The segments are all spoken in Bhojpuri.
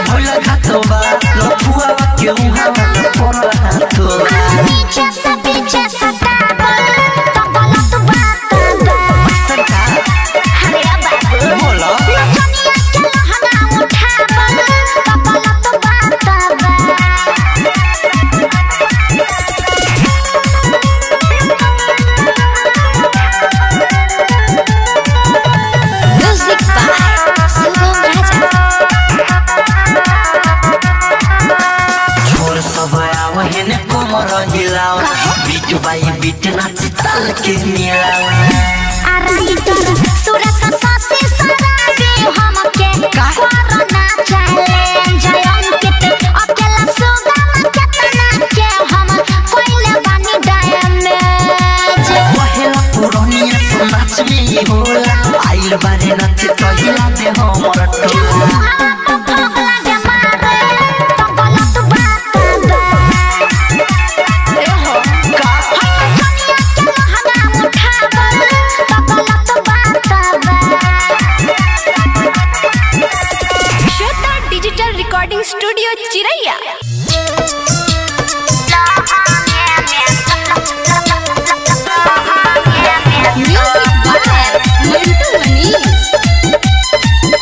भइल घाटवा लफुआ के उहा पर हाथवा पीछे से पीछे सतावल तो गलत बात बा सरकार अरे बाबू बोलो नचनिया के लहंगा उठावल तो गलत बात बा म्यूजिक बाय शुभम राजा छोर सब आवहे ने कोमर हिलाओ बीट बाई बीट नाच ताल के मिलाओ आराइटर सुरस सासे सराबे हमके कोरोना चैलेंज अंकित अकेला सुगम केतना के हम कोइले बानी डैमेज पहला पुरनिया तो नाच में ही होला आइल बारे नाच कहिला दे हमर टोला Shweta digital recording studio Chiraiya music by Mantu Manish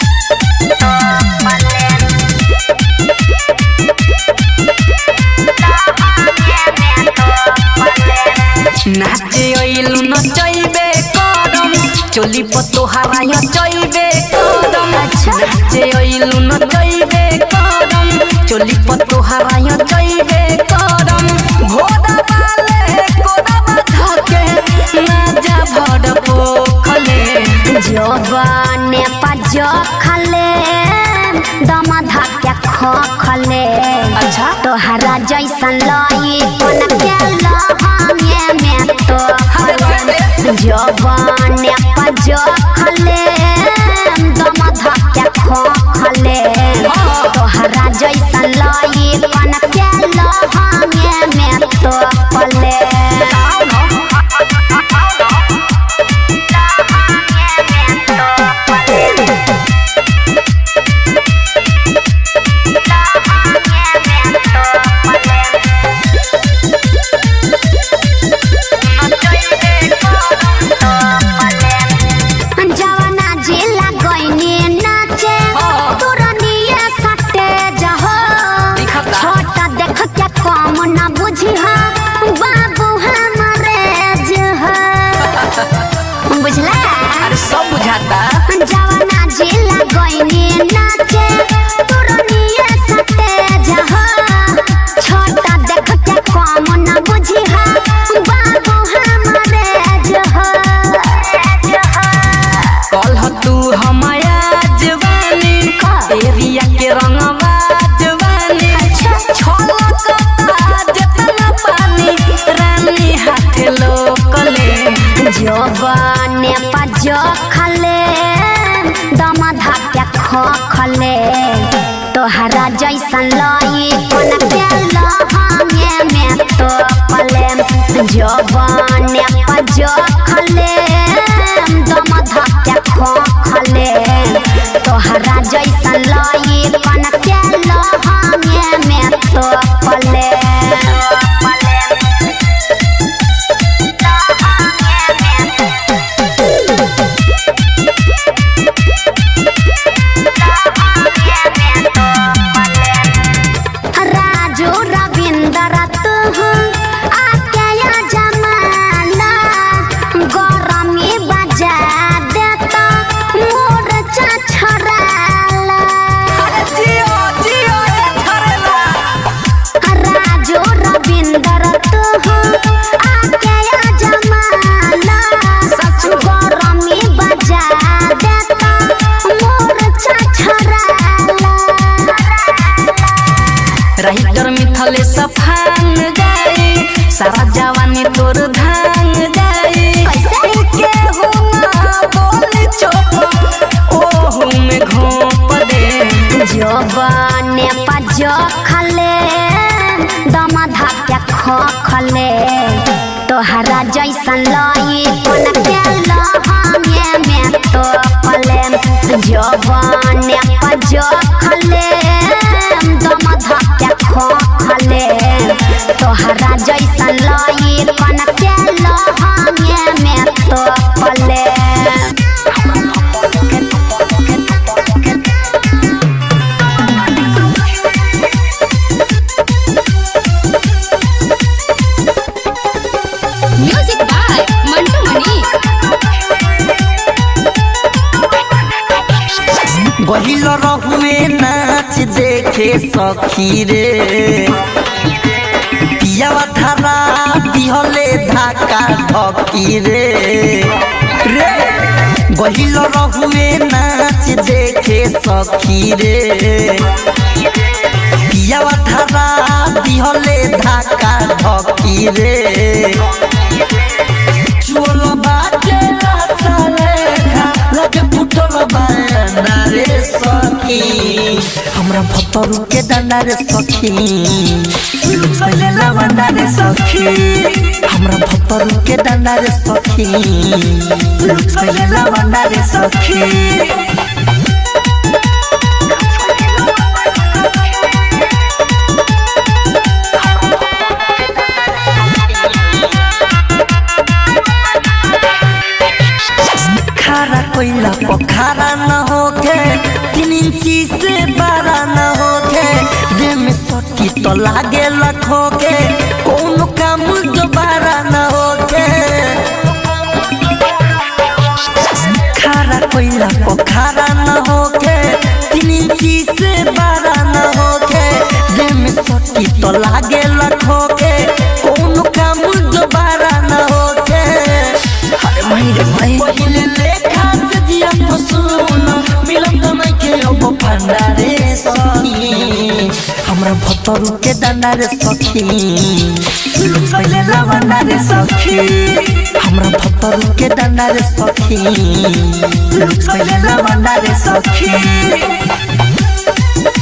नाचे अइलु नचैबे करम चोली पतो हराय चैबे करम नाचे अइलु नचैबे करम चोली पतो हराय चैबे करम घोड़ा वाले कोड़ा धके ना जा भड़ पोखले जोबने पज खले दम धके ख खले अच्छा तोहरा जैसन लई कोन के लहंगे में तो जोबने पज खले दम धके ख खले तोहरा जैसन लई कोन के लहंगे में तो पले जवाना जिला गइनी नाचे तुरनिए सटे जहो दिखता। छोटा देख के कम न बुझी हा बाबू हमारे जह बुझला अरे सब बुझाता जवाना जिला गइनी नाचे तुरनिए सटे जहो छोटा देख के कम न बुझी हा बाबू हमारे जह कल तू हमाया जवानी एरिया के रंगवा जवानी छलक जतना पानी रानी हाथ लोकले जोबने पज खले दम धके ख खले तोहरा जैसन लई कोन के लहंगे में तो पले जोबने पज खले दम धके ख खले तोहरा जैसन लई कोन के लहंगे में तो पले राजू रविंदर तू आके या जमाना गरमी बजा देता मोर्चा छड़ाला जियो जियो राजू रविंदर तू आके या जमाना गरमी बजा देता मोर्चा छड़ाला राइटर मिथले सफान जाई सारा जवानी तोर धान जाई के हो ना बोल चोप ओहू में घोप दे जोबने पज खले दम धके ख खले तोहरा जैसन लई कोन के लहंगे में तो पले जोबने पज खले सखी रे पियावा धारा दिहले धाका धकी रे रे गहिल रहुए नाच देखे सखी रे पियावा धारा दिहले धाका धकी रे चोल बाटे रासा लेखा लगे फुटल बाना रे सखी हमरा भतरू के दाना रे सखी लुचले लवंडा रे सखी हमरा भतरू के दाना रे सखी लुचले लवंडा रे सखी खारा कोइला पखारा न होके तीन इंची से बारा न होके देह में सटी तो लागे लखोके कौन काम दोबारा न होके खारा कोइला पखारा न होके तीन इंची से बारा न होके देह में सटी तो लागे लखोके कौन काम दोबारा न होके अरे भाई रे भाई पहिले लेखा से जिया फसून मिलम त नहीं के अब भंडारे सखी हमरा भतरू के दाना रे सखी पहिले लवंडा रे सखी हमरा भतरू के दाना रे सखी पहिले लवंडा रे सखी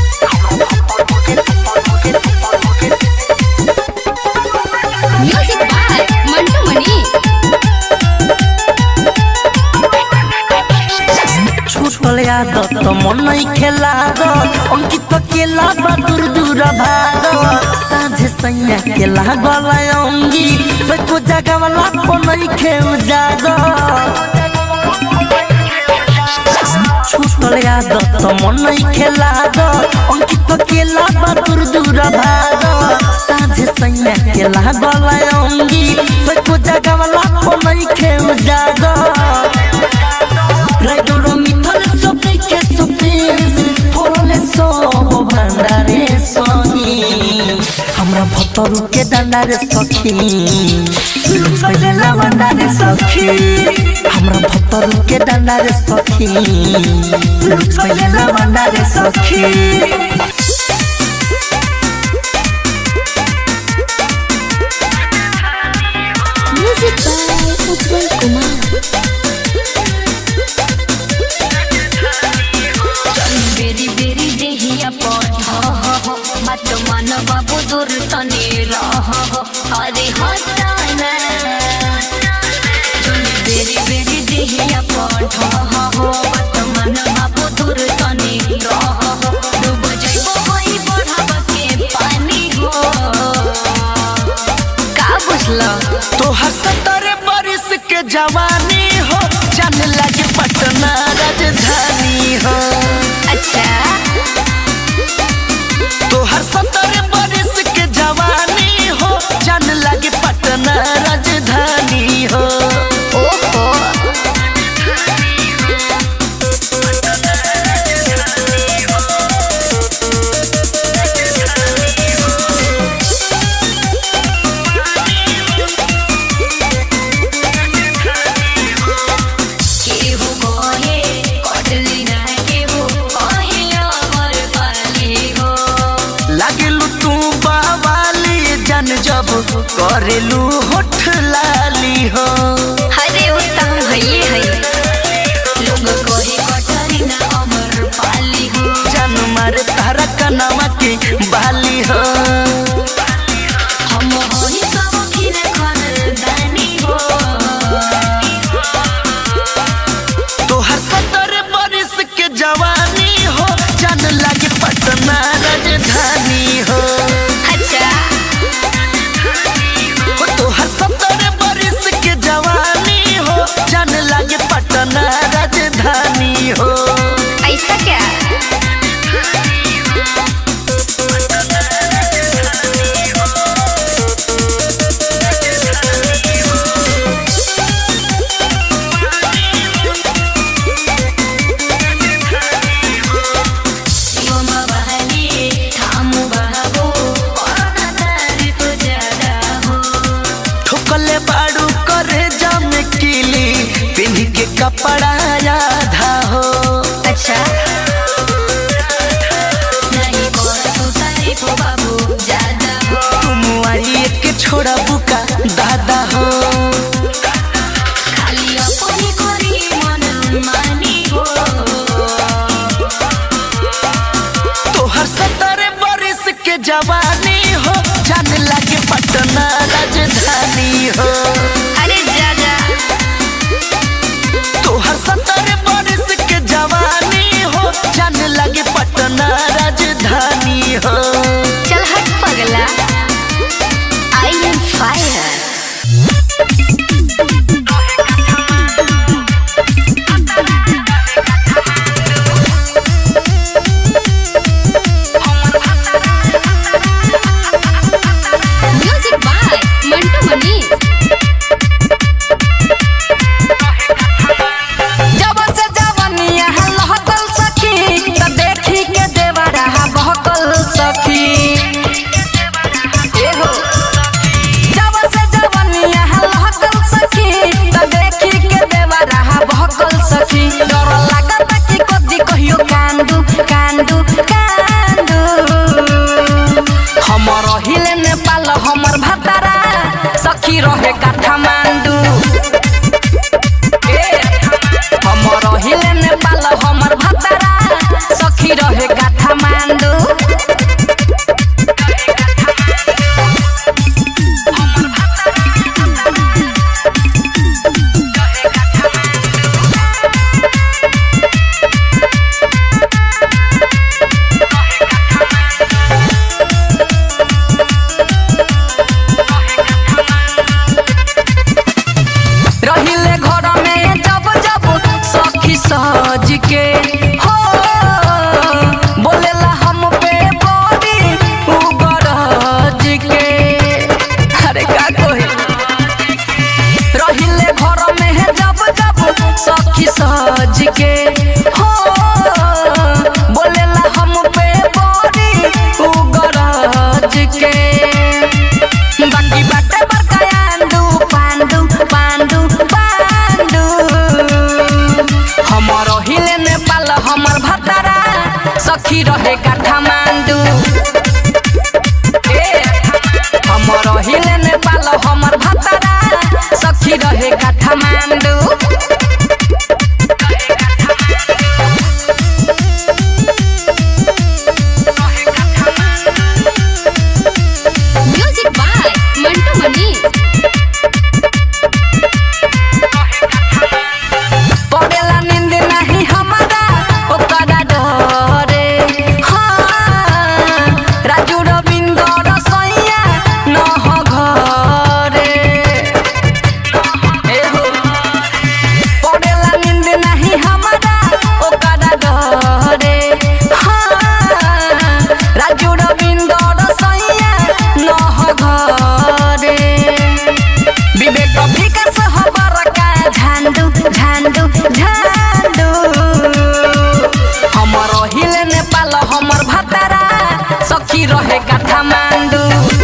म्यूजिक बाय मंटू मनी छूटल आदत मन नहीं खेला अंकित केला बहादुर दूर भाग साझे सैया केला गला अंगी तो जगह वाला को नहीं खेउ जाग छूटल आदत मन नहीं खेला अंकित केला बहादुर दूर भाग साझे सैया केला गला अंगी तो जगह वाला को नहीं खेउ जाग Raidoro mitole sope ke sope Polole sobo bandare sohi हमरा भतरू के दांडारे सखी लुचले लवंडारे सखी हमरा भतरू के दांडारे सखी लुचले लवंडारे सखी म्यूजिक बाय उज्जवल कुमार बेरी बेरी देहिया पठ मत मन बाबू दूर तने रह अरे हटाना बेरी बेरी देहिया पठ मत मन बाबू दूर तने रह डूब जाइबो होई बढ़ाब के पानी हो का बुझला तोहर सत्तर बरिस के जवानी हो जान लगे पटना राजधानी हो अच्छा तोहर सत्तर बरिस के जवानी हो जान लगे पटना राजधानी हो ओहो केहू कहे कटली ना केहू कहे अमर पाली हो लागलू तू बावाली जन जब करेलू होठ लाली हो हरे उत्तम भइए है लोग कहे कटली ना अमर पाली हो जन मारे तारा कनवा के बाली हो हम होई सब खिर खानदानी हो तोहर सत्तर बरिस के जवानी हो जान लगे पटना राजधानी हो अच्छा हो तोहर सत्तर बरिस के जवानी हो जान लगे पटना राजधानी हो ऐसा क्या जवानी हो जान लगे पटना राजधानी हो अरे जा जा तोहर सत्तर बरस के जवानी हो जान लगे पटना राजधानी हो चल हट पगला I am fire music by Mantu Mani जब से जवनिया लहकल सखी त देखी के देवरा बहकल सखी एहो जब से जवनिया लहकल सखी त देखी के देवरा बहकल सखी डर लागत कि कदी कहियो कांदू कांदू कांदू हमर हिले नेपाल हमर भतारा सखी रहे काठमांडू हमर हिले नेपाल हमर भतारा सखी रहे काठमांडू रहिले घर में जब जब सखी सज के हो बोलेला हम पे बड़ी उगरज के अरे का कोई रहिले घर में जब जब सखी सज के हो बोलेला हम पे बड़ी उगरज के बाकी बाटे बड़का आंदू पांडू पांडू पांडू हमर हिले नेपाल हमर भतारा सखी रहे काठमांडू ए, हमर हिले नेपाल हमर भतारा सखी रहे काठमांडू म्यूजिक बाय मंटू मनी पड़ेला नींद नहीं हमारा ओकरा डरे हाँ राजू रविंद्र रसोइया न हो घरे एहो पड़ेला नींद नहीं हमारा ओकरा डरे हाँ राजू रविंद्र रसोइया न हो घरे विवेक विकास हबर का झांडू झांडू झांडू हमर हिले नेपाल हमर भतारा सखी रहे काठमांडू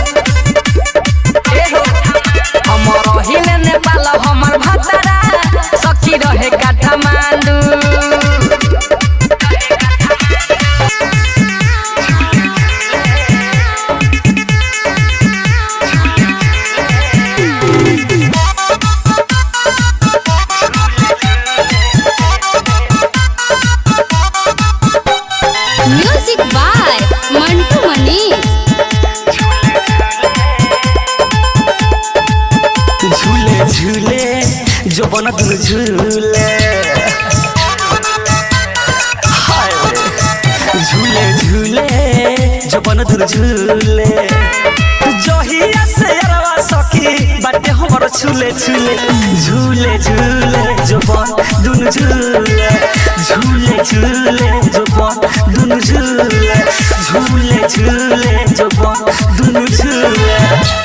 एहो, हमर हिले नेपाल हमर भतारा सखी रहे काठमांडू म्यूजिक बाय मंटू मनी झूले झूले जो बन दुन झूले हाय झूले झूले जो बन दुन झूले जहिया से अरवा सखी बाटे हमर झूले झूले झूले झूले जो बन दुन झूले झूले झूले जो बन दुन झूले झूले झूले जो बन दुन झूले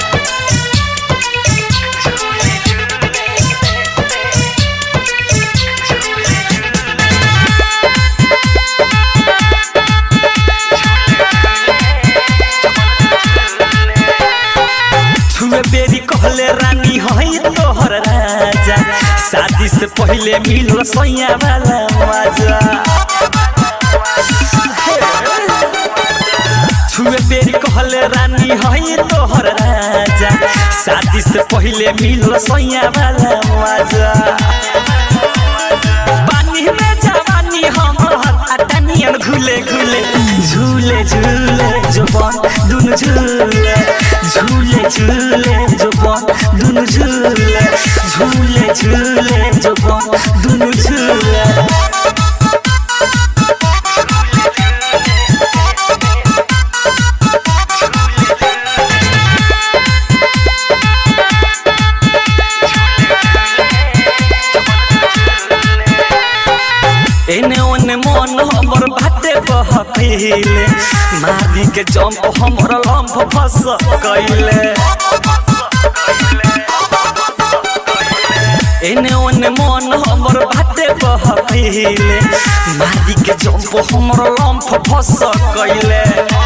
छुए बेरी कहले रानी हई तोहर राजा शादी से पहले मिलो सैया वाला मजा छुए बेरी कहले रानी हई तोहर राजा शादी से पहले मिलो सैया वाला मजा पानी में जवानी हमर अटनियन घुले घुले झूले झूले जो बन दुन दुनु झूले झूले झूले जो बन दुनु झूले झूले झूले जो बन दुनु झूले एने ओने मन हमर बाटे बहकीले मारी के जंप हमर लंफ फस गइले एने ओने मन हमर बाटे बहकीले मारी के जंप हमर लंफ फस गइले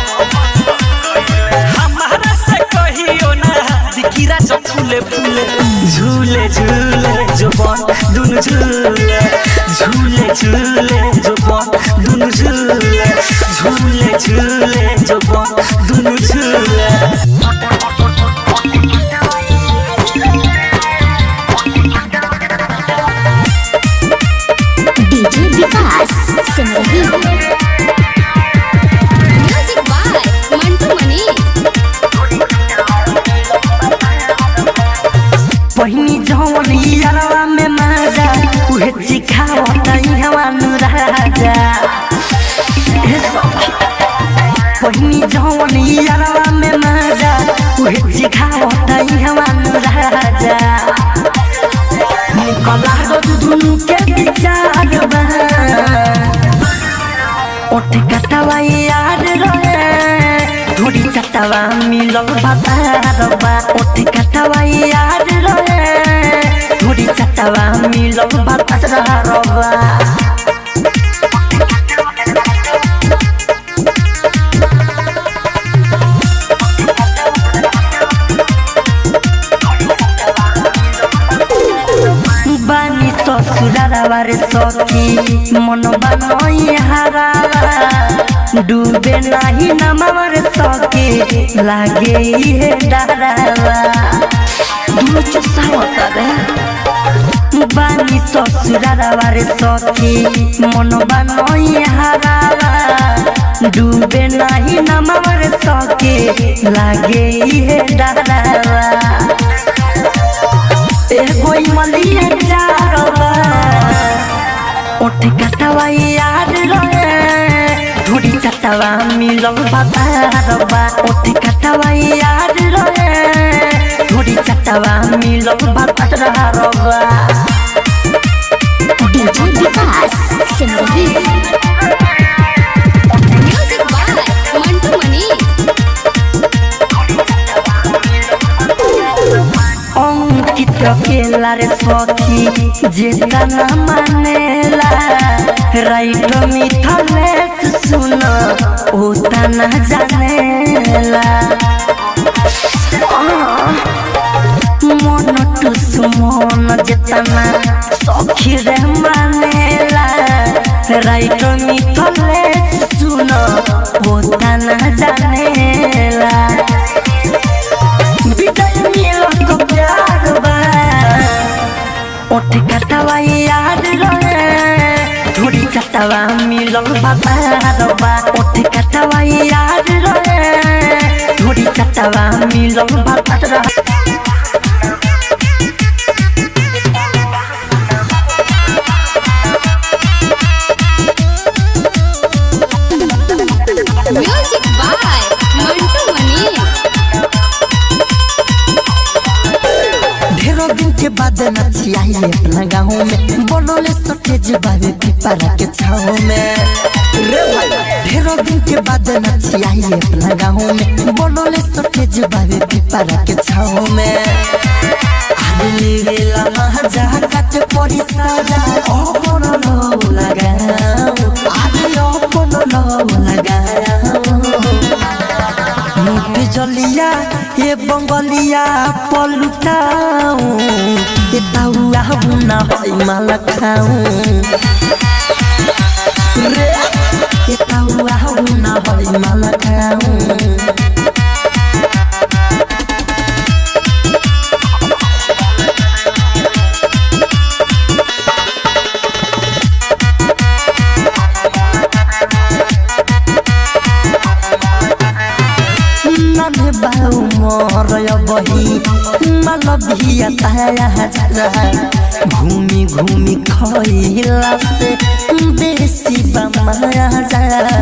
हमारा से कहियो ना दिखिरा जो फूले फूले झूले झूले जो बन दुनु झूले झूले झूले जो बन दुनु झूले झूले झूले जो बन दुनु झूले DJ Vikas Simrahi music by Mantu Mani पहिनी जवन यारवा में माजा उहे चिखावत इहवा नु राजा हे सखी। पहिनी जवन यारवा में माजा उहे चिखावत इहवा नु राजा निकला गो दुनु के विचार बा ओठ कटवा याद रहे थोड़ी चटवा मिलल बाबा ओठ कटवा याद रहे थोड़ी चटवा मिलल बाबा बानी ससुरारा रे सखी मन बानई हारा डूबे नाही नमावा रे सखी लागे इहे डरावा दुनु चसावत रे बानी ससुरारा रे सखी मन बानई हारा डूबे नाही नमावा रे सखी लागे इहे डरावा एगो मलिया चारवा ओठ कटवा याद रहे धुरी चटवा मिलल बाबा ओठ कटवा याद रहे धुरी चटवा मिलल बाबा DJ Vikas Simrahi music by Mantu Mani Ankit केला रे सखी जेता न मानेला राइट मिथलेस सुन ओता न जानेला मन टुस मन जेतना सखी रे मानेला राइट मिथलेस सुन ओता न जानेला विजय मिलन को प्यार बा ओठ कटवा याद रहे थोड़ी चटवा मिलन बाबा बा ओठ कटवा याद रहे थोड़ी चटवा मिलन बाबा म्यूजिक बाय मंटू मनी ढेरों दिन के बाद नची आई अपना गाँव में बनोले सटेज बाबे पिपरा के छाव में रे भाई ढेरों दिन के बाद नची आई अपना गाँव में बनोले सटेज बाबे पिपरा के छाव में आदमी वेला महाजा काटे पड़ी साजा ओ कोनो लो लगाओ आदमी ओ कोनो लो लगाओ मुख जलिया ये बंगलिया पलुटाऊ ये ताउआ बुना होई माला खाऊ रे ये ताउआ बुना होई माला खाऊ नन्हे बाऊ मोर बही मलबिया ताया जरा घूमी घूमी खइला से बेसी बमाया जरा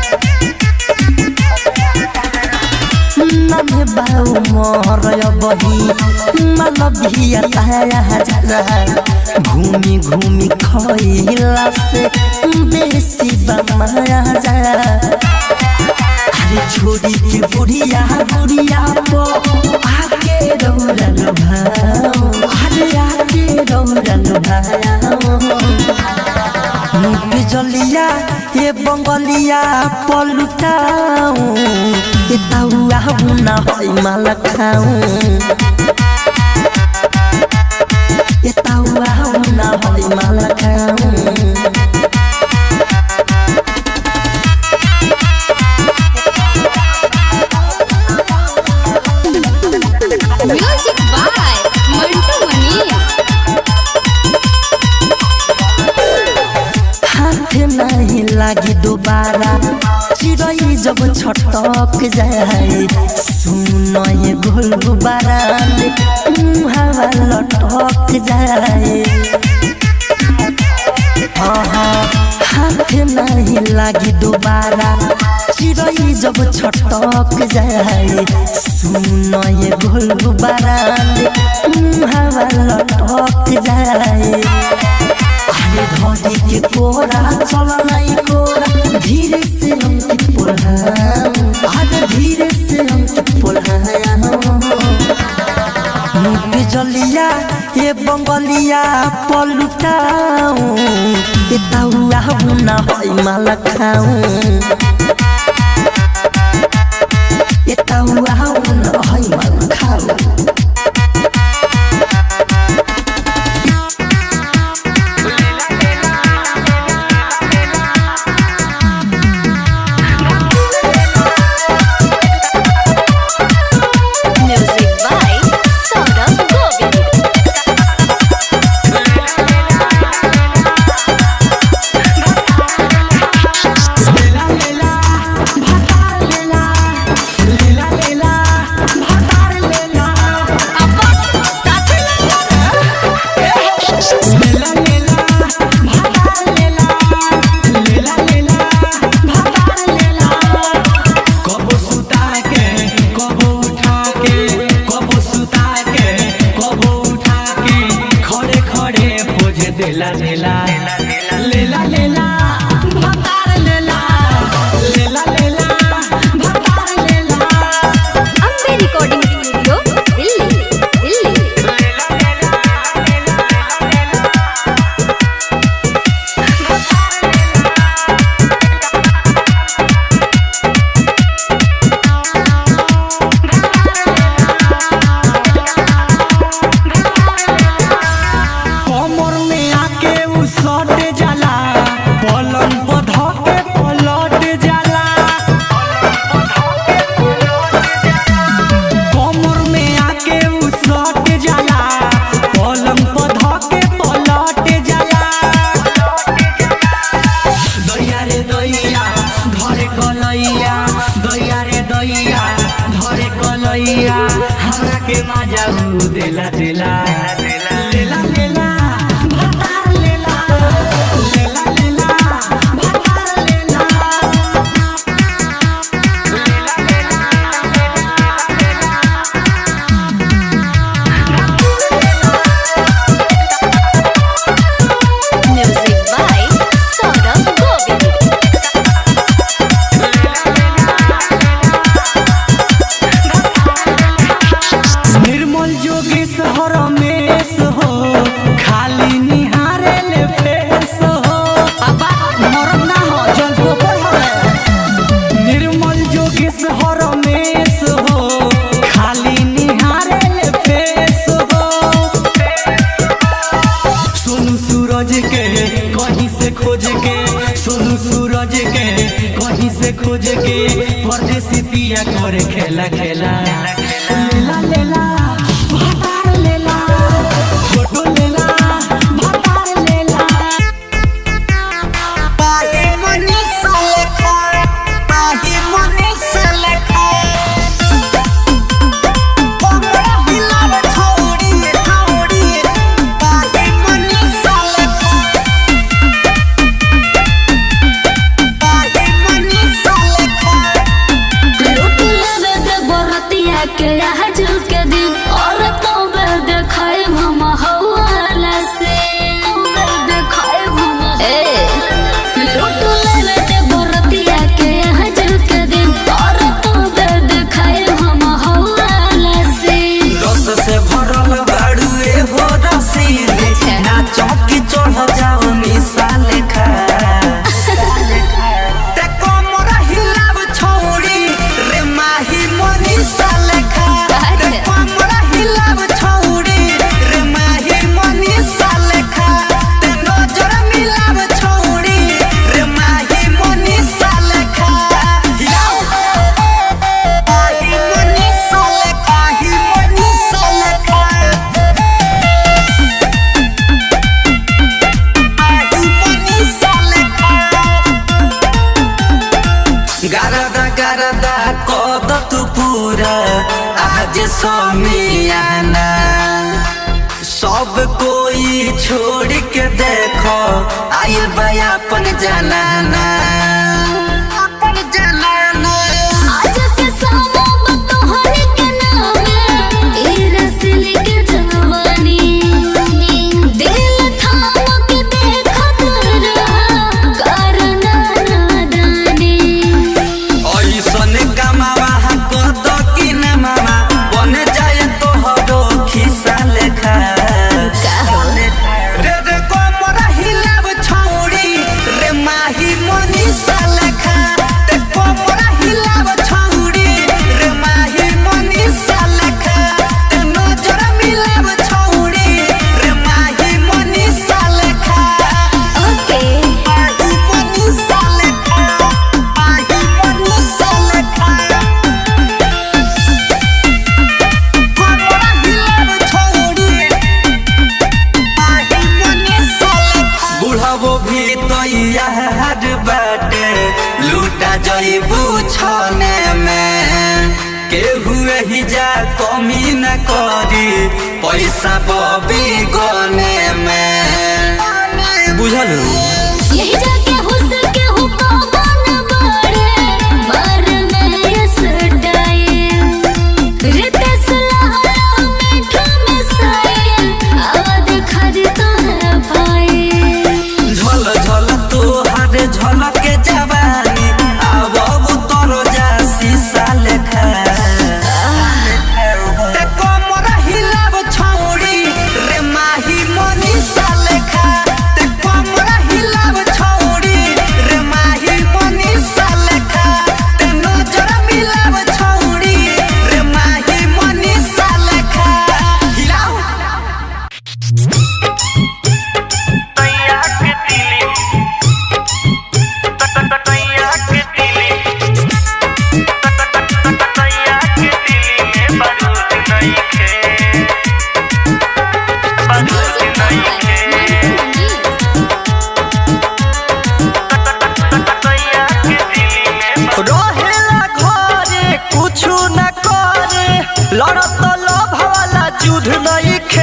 नन्हे बाऊ मोर बही मलबिया ताया जरा घूमी घूमी खइला से बेसी बमाया जरा अरे छोड़ी के बुढ़िया बुढ़िया पो आके रौरल भाओ अरे आके रौरल भाओ मुख जलिया ये बंगलिया पलुटाऊ ये ताउआ हुना होई माल खाऊ ये ताउआ हुना होई माल खाऊ म्यूजिक बाय मंटू मनी हाथ नहीं लागी दोबारा चिड़ै जब छटक जाए सुन ये गोल गुबारा हवा लटक जाए हाँ हाँ, हाथ नहीं लागी दोबारा चिड़ै जब छटक जाए सुन ये गोल गुबारा हवा लटक जाए अरे धोती के कोरा चला नहीं कोरा धीरे से हम की पुल्हाम अरे धीरे से हम की पुल्हाम मुख जलिया ये बंगलिया पलुटाऊ ये ताउआ हुना होई माल खाऊ ये ताउआ हुना होई माल खाऊ म्यूजिक बाय सौरभ गोविंद कबो सुता के कबो उठा के कबो सुता के कबो उठा के खड़े खड़े पोज देला लेला लेला लेला भतार लेला लेला लेला भतार लेला अम्बे रिकॉर्डिंग स्टूडियो दिल्ली दिल्ली कमर में आके उ सट जाला पलंग पर धके पलट जाला कमर में आके उ सट जाला पलंग पर धके पलट जाला दैया रे दैया धरे कलैया दैया रे दैया धरे कलैया हमरा के मजा उ देला देला लेला लेला भतार लेला लेला लेला भतार लेला म्यूजिक बाय सौरभ गोविंद निर्मल जोगेश हरमेश हो खाली निहारे ले फेस हो अबा मरम ना हो जल गोबर हो निर्मल जोगेश हरमेश हो खाली निहारे ले फेस हो सोनू सूरज के कहीं से खोज के सोनू सूरज के कहीं से खोज के परदेसी पिया करे खेला खेला लेला लेला भतार लेला फोटो लेला भतार लेला पाही मनीष लेखा पाही मनीष लेखा के आज के दिन और तो बे देखाए हम हवाला से देखाए हम ए लूट ले ले बरतिया के आज के दिन और तो बे देखाए हम हवाला से रस से भरल बाड़ुए हो रसीली नाचो की चढ़ जाओ मिसाल खा ते कोमरा हिलाव छौड़ी रे माही मोनी साल खा ते कोमरा हिलाव छौड़ी रे माही मोनी साल खा ते नजर मिलाव छौड़ी रे माही मोनी साल खा हिलाव माही मोनी साल खा ही मोनी साल खा माही मोनी साल खा गारदा गारदा कद तू पूरा आज समियाना सब कोई छोड़ के देखो आइल बया अपन जनाना अपन जनाना आज के सामो तोहरे के नाम ए रसली के जवानी दिल थाम के देखत रहा करना नादानी ऐसन कमावा कद कि न मामा बन जाए तोहरो खिसा लेखा रे रे कोमरा हिलाव छौड़ी रे माही मोनी सालखा ते कोमरा हिलाव छौड़ी रे माही मोनी सालखा ते नजर मिलाव छौड़ी रे माही मोनी सालखा ओके माही मोनी सालखा माही मोनी सालखा कोमरा हिलाव छौड़ी बुढ़ावो भी तैयार बाटे लूटा जईबू छने में केहू ही जा कमी न करी पैसा बबी गने में बुझल यही जाके हुस्न के हुक्म बड़े मर में यस डाए रितेश लहरा मीठा में साए आवाज खरीदा है भाई झल झल तोहार झल के जवानी अब तोर जा शीशा लेखा ते कोमरा हिलाव छौड़ी रे माही मोनी सालेखा ते कोमरा हिलाव छौड़ी रे माही मोनी सालेखा ते नजर मिलाव छौड़ी रे माही मोनी सालेखा हिलाव रहेला घरे कुछु न करे लड़त लोभ वाला युद्ध नहीं खे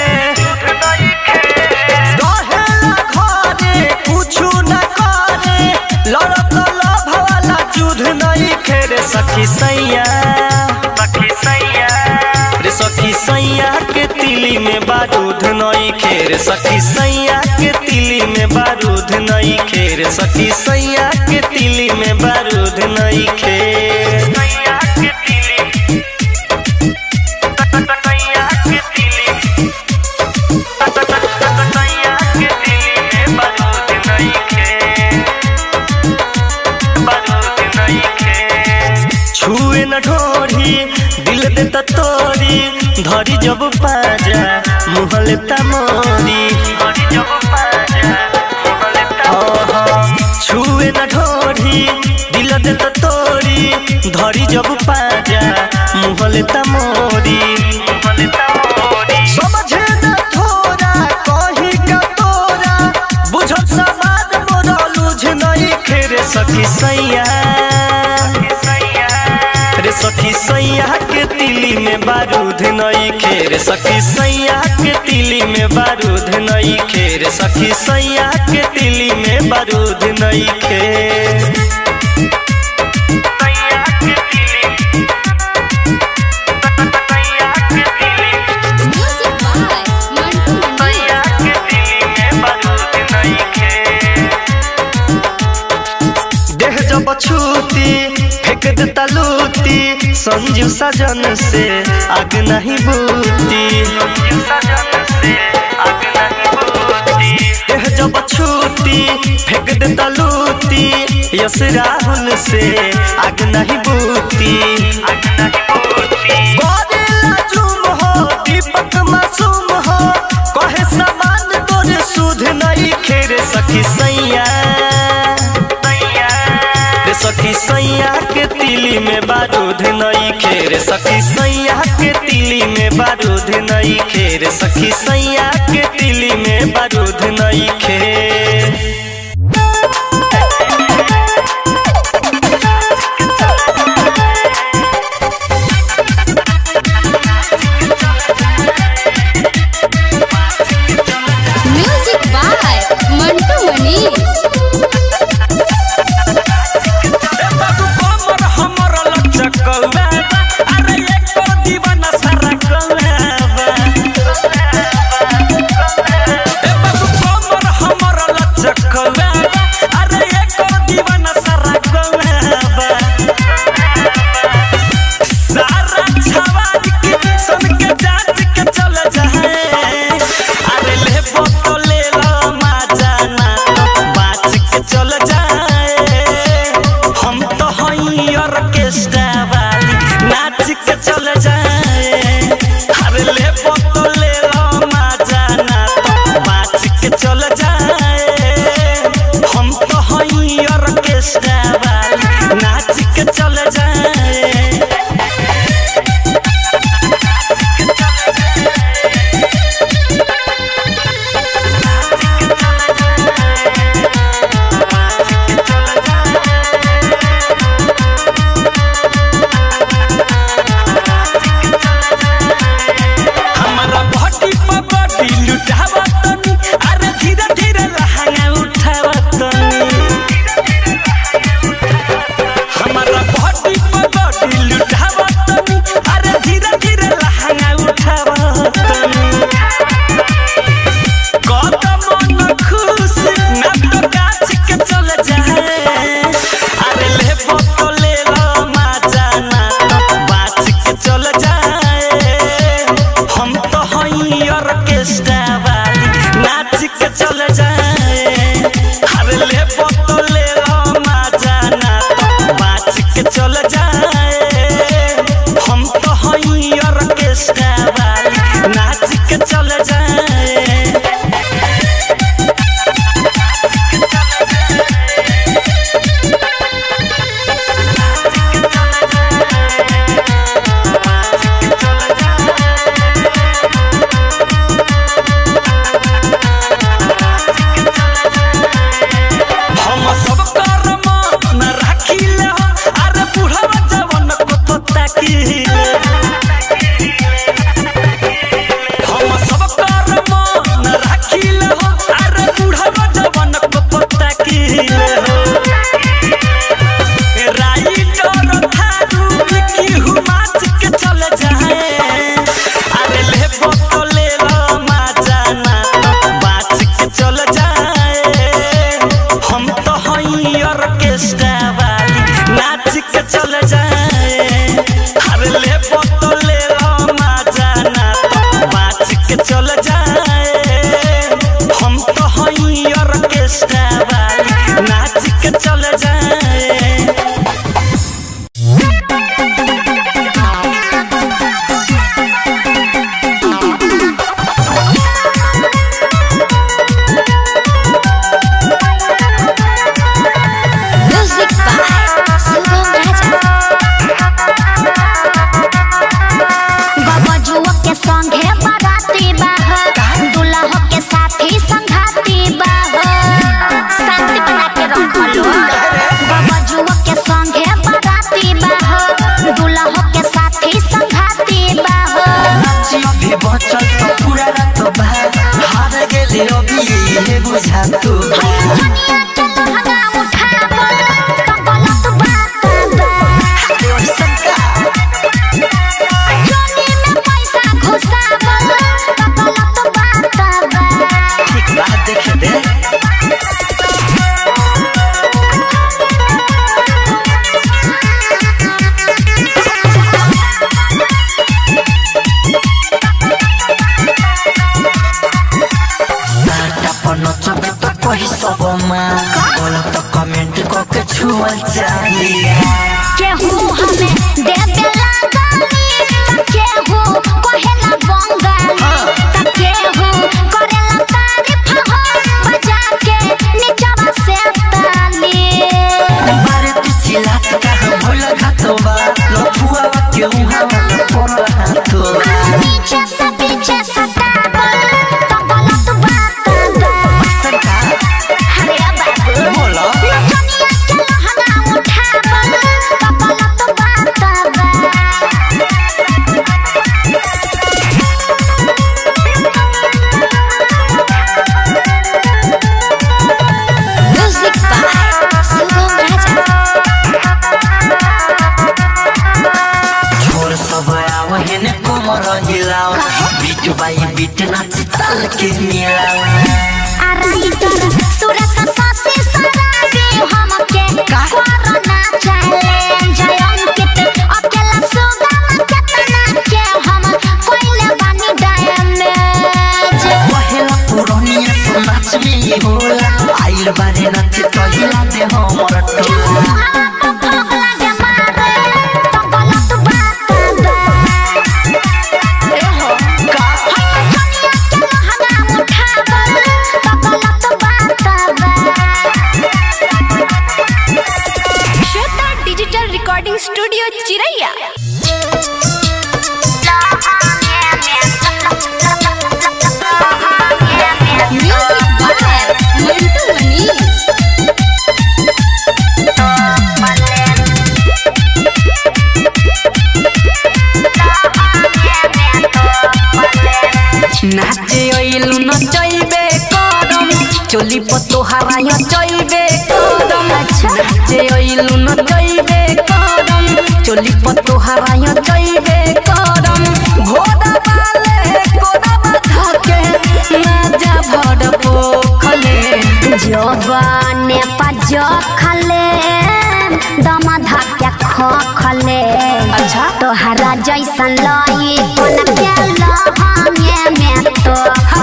रहेला घरे कुछु न करे लड़त लोभ वाला युद्ध नहीं खे रे सखी सैया रे सखी सैया के तिली में बारूद नहीं खेर सखी सैया के तिली में बारूद नहीं खेर सखी सैया के तिली में बारूद नहीं खेर छुए न ढोरी दिल देता तोरी धरी जब पाजा मुहले तमोरी छुए न ढोरी दिल देता तोरी धरी जब पाजा मुहले तमोरी समझे न थोरा कही का तोरा बुझत समाज मोरा लुझ नहीं खेरे सखी सैया रे सखी सैया के तिली में बारूद नहीं खेर सखी सैया के तिली में बारूद नहीं खेर सखी सैया के तिली में बारूद नहीं खेर संजू सजन से आग नहीं बूती एह जब छूटी फेंक दे तलूती यस राहुल से आग नहीं बूती गोरिल्ला जुम हो दीपक मासूम हो कहे समान तोरे सुध नहीं खेरे सखी सैया रे सखी सैया के तिली में बारूद नई खेर सखी सैया के तिली में बारूद नई खेर सखी सैया के तिली में बारूद नई खेर म्यूजिक बाय मंटू मनी बाबू कमर हमर लचकौवा अरे एक दीवाना सारा कौवा ए बाबू कमर हमर लचकौवा अरे एक दीवाना सारा कौवा सारा छवार के सन के जांच के चल जाए अरे ले फोटो ले लो माजा ना तो बाच के चल जाए हम तो हई ऑर्केस्ट्रा वाली नाच के चल जाए अरे ले फोटो ले लो माजा ना तो बाच के चल जाए हम तो हई ऑर्केस्ट्रा वाली नाच के चल जाए हमारा बॉडी पर बॉडी लुटावा तनी अरे धीरे धीरे लहंगा उठावा तनी हमारा बॉडी पर बॉडी लुटावा तनी अरे धीरे धीरे लहंगा उठावा तनी कदम न खुश ना तो गाछ के चल जाए अरे ले फोटो ले लो माजा ना तो बाच के चल जाए हम तो हई ऑर्केस्ट्रा वाली नाच के चल जाए अरे ले फोटो ले लो माजा ना तो बाच के चल जाए हम तो हई ऑर्केस्ट्रा वाली नाच के चल जाए हम सब कर्म न राखिले हो अरे बुढ़वा जवन को तो ताकिले हम सब कर्म न राखिले हो अरे बुढ़वा जवन को तो ताकिले हो राइटर थारू की हुमाच के चल जाए अरे ले फोटो ले लो माजा ना तो बाच के चल जाए हम तो हई ऑर्केस्ट्रा वाली नाच के चल जाए अरे ले उहाँ पर हाथो पीछे से पीछे सतावल तो गलत बात बा सरकार अरे बाबू बोलो नचनिया के लहंगा उठावल तो गलत बात बा म्यूजिक बाय शुभम राजा छोर सब आव हेने कोमर हिलाओ बीट बाई बीट नाच ताल के मिलाओ आराइटर सुरत सासी सराबी हमके कोरोना चैलेंज अंकित अकेला सुगम केतना के हम कोइले बानी डैमेज पहला पुरनिया तो नाच में ही होला आइल बारे नाच तो हिला दे हमर टोला Shweta digital recording studio Chiraiya music by Mantu Manish नाचे अइलु नचैबे करम चोली पतो हराय चैबे करम नाचे अइलु नचैबे करम चोली पतो हराय चैबे करम घोड़ा वाले कोड़ा बाधा के ना जा भड़ पोखले जवाने पज खले दम धक्के खो खले अच्छा तोहरा जैसन लाई कोन के लहंगे में तो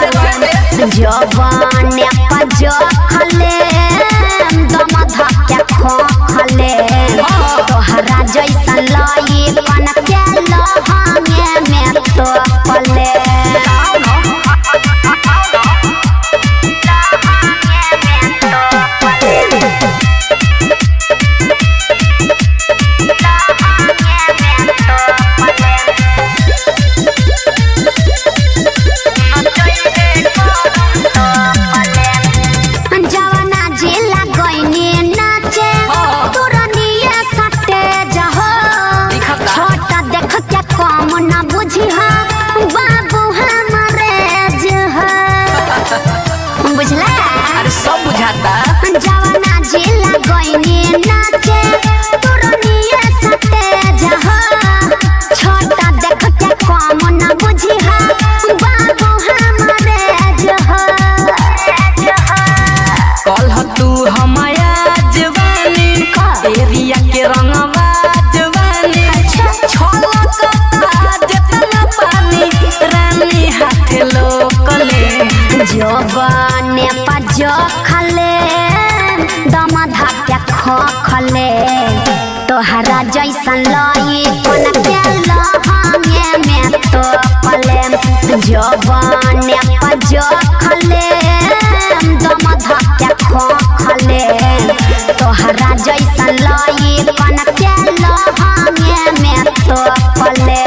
जवाने पज खले दम धक्के खो खले तोहरा जैसन लाई कोन के लहंगे में तो पले जवाना जिला गइनी नाचे तुरनिए सटे जहो दिखता। छोटा देख के कम न बुझी हा बाबू हमरे जह बुझला अरे सब बुझाता जवाना जिला गइनी नाचे तुरनिए सटे जहो छोटा देख के कम न बुझी हा बाबू हमरे जह कल तू हमाया जवानी एरिया के रंगवा जवानी छलक जेतना पानी रानी हाथ लोकले जवाने पज खले दम धक्के खो खले तोहरा जैसन लाई कोन के लहंगे में तो पले जवाने पज खले दम धक्के खो खले तोहरा जैसन लाई कोन के लहंगे में तो पले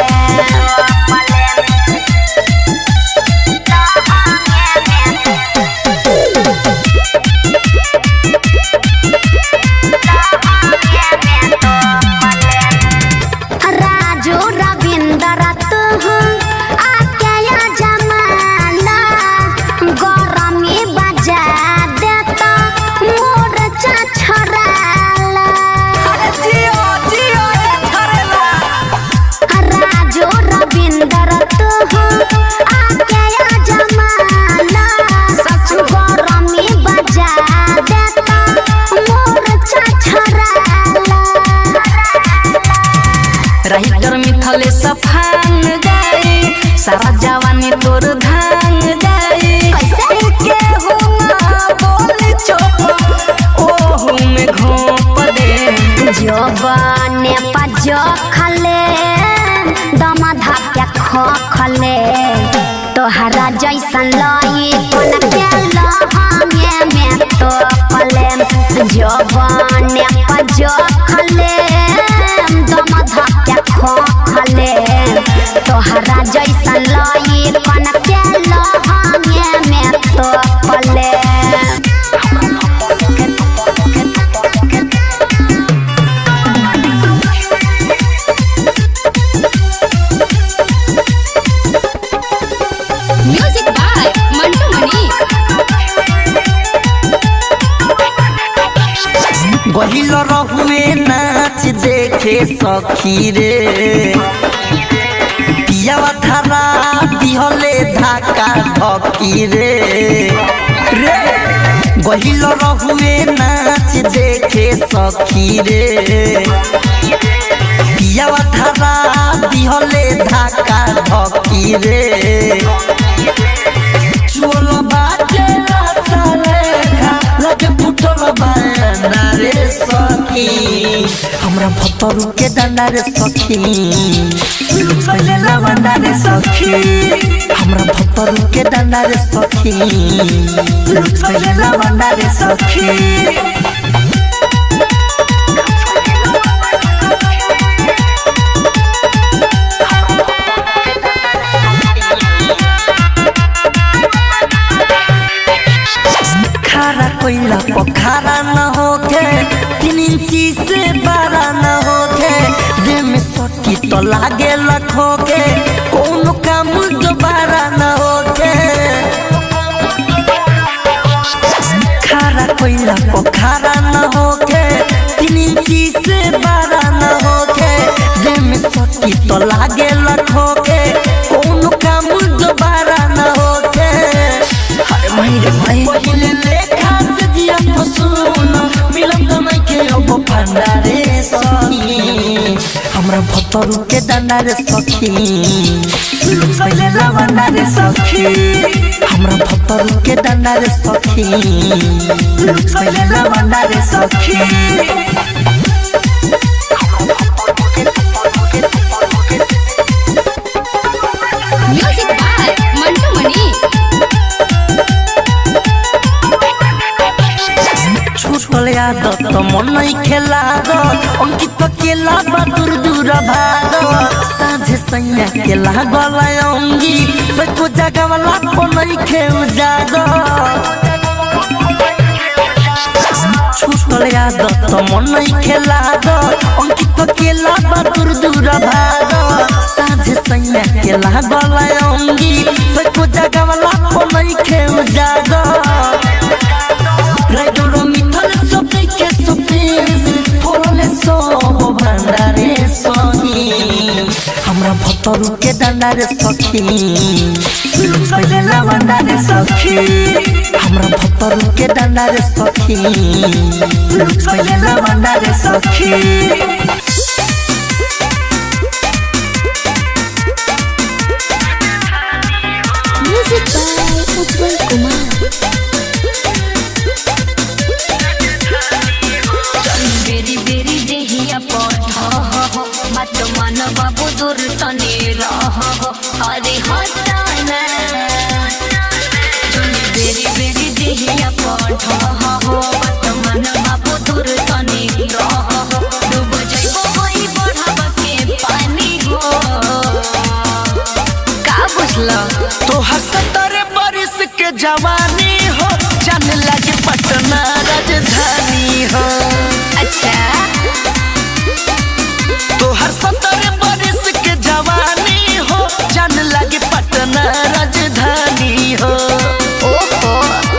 राजू रविंद्र तू आके या जमाना गरमी बजा देता मोर्चा छोड़ाला जियो जियो ए धरेला राजू रविंद्र तू आके या जमाना गरमी बजा देता मोर्चा छोड़ाला राइटर मिथले सफान जाई सारा जवानी तोर धान जाई के हो ना बोली चोप ओहू में घोप दे जवाने पज खले दम धक्के खो खले तोहरा जैसन लाई कोन के लहंगे में तो पले जवाने पज खले दम धक्के खो खले तोहरा जैसा लई कन के लहंगे में तो पले म्यूजिक बाय मंटू मनी गहिल रहुए नाच देखे सखी रे पियावा धारा दिहले धाका धकी रे रे गहिल रहुए नाच देखे सखी रे पियावा धारा दिहले धाका धकी रे चोल बाटे रासालेखा लगे फुटल बाना रे सखी हमरा भतरू के डंडा रे सखी पहले लवंडा रे सखी हमरा भतरू के डंडा रे सखी पहले लवंडा रे सखी खारा कोइला पोखारा न होके तीन इंची से बारा न होके देह में सटी तो लागे लखो के कौन काम दोबारा न होके खारा कोइला पोखारा न होके तीन इंची से बारा न होके देह में सटी तो लागे लखो के कौन काम दोबारा न होके हाय माहिर भाई पहिले लेखा से दिया फसून मिलन तो नहीं के अब भंडारे सखी हमरा भतरू के डंडा रे सखी पहिले लवंडा रे सखी हमरा भतरू के डंडा रे सखी पहिले लवंडा रे सखी म्यूजिक बाय मंटू मनी छूटल आदत मन नहीं खेला अंकित केला बदूर दूर भाग साझे सैया केला गला अंगी तो जगह वाला को नहीं खेउ जाग छूटल आदत मन नहीं खेला अंकित केला बदूर दूर भाग साझे सैया केला गला अंगी तो जगह वाला को नहीं खेउ जाग राइडर मिथल सबै के सपेस फोरले सब भण्डारे सही हमरा भतरू के डन्डारे सखी पहिले लवंडारे सखी हमरा भतरू के डन्डारे सखी पहिले लवंडारे सखी म्यूजिक बाय उज्जवल कुमार बेरी बेरी देहिया पढ़ मत मन बाबू दूर तने रह अरे हटाना जोनी बेरी बेरी देहिया पढ़ मत मन बाबू दूर तने रह डूब जाइबो होई बढ़ावा के पानी हो का बुझल तोहर सत्तर बरिस के जवानी हो जान लगे पटना राजधानी हो अच्छा तोहर सत्तर बरिस के जवानी हो जान लगे पटना राजधानी हो ओहो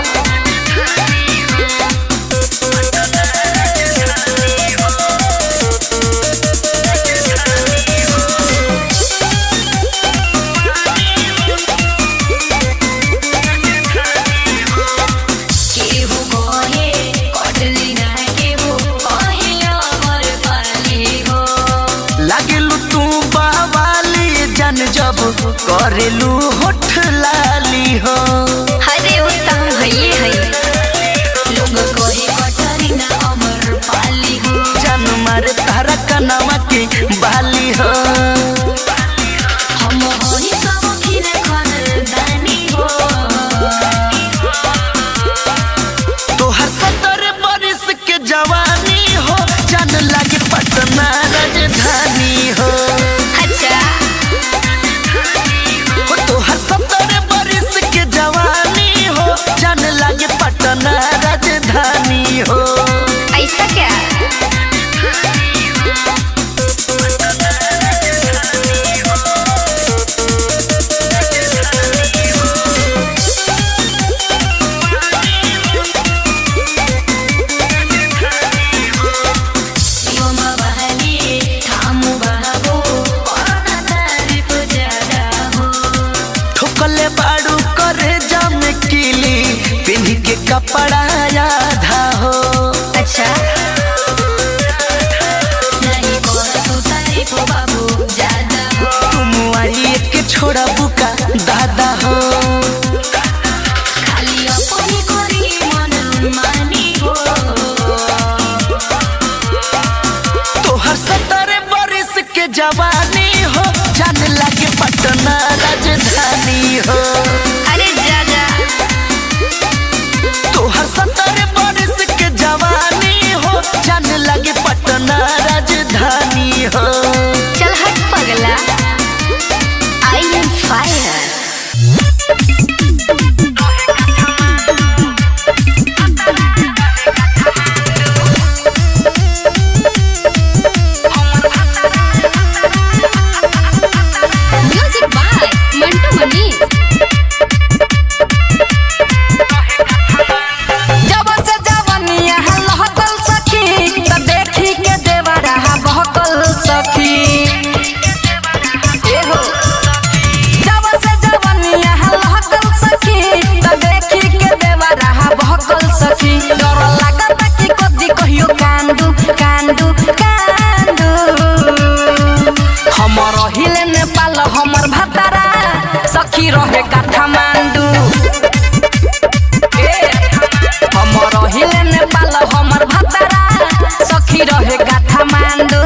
केहू कहे कटली ना केहू कहे अमर पाली हो लागेलू तू बावाली जान जब करेलू होठ लाली हो हरे उत्तम हये हये लोग कहे कटली ना अमर पाली हो जान मारे तारा कनावा के बाली हो हम होई सब खिन खानदानी हो तोहर सत्तर बरिस के जवानी हो जान लगे पटना राजधानी हो अच्छा कपड़ा आधा हो अच्छा नहीं कर तू तारीफ बाबू ज्यादा हो तुम आई के छोड़ा बुका दादा हो खाली अपनी करी मन मानी हो तोहर सत्तर बरिस के जवानी हो जान लगे पटना राजधानी हो अरे जा जा तोहर सत्तर बरिस के जवानी हो जान लगे पटना राजधानी हो चल हट पगला I am fire music by Mantu Mani जब से जवनिया लहकल सखी त देखी के देवरा बहकल सखी एहो जब से जवनिया लहकल सखी त देखी के देवरा बहकल सखी डर लागत कि कदी कहियो कांदू कांदू कांदू हमर हिले नेपाल हमर भतारा सखी रहे काठमांडू हमर हिले नेपाल हमर भतारा सखी रहे काठमांडू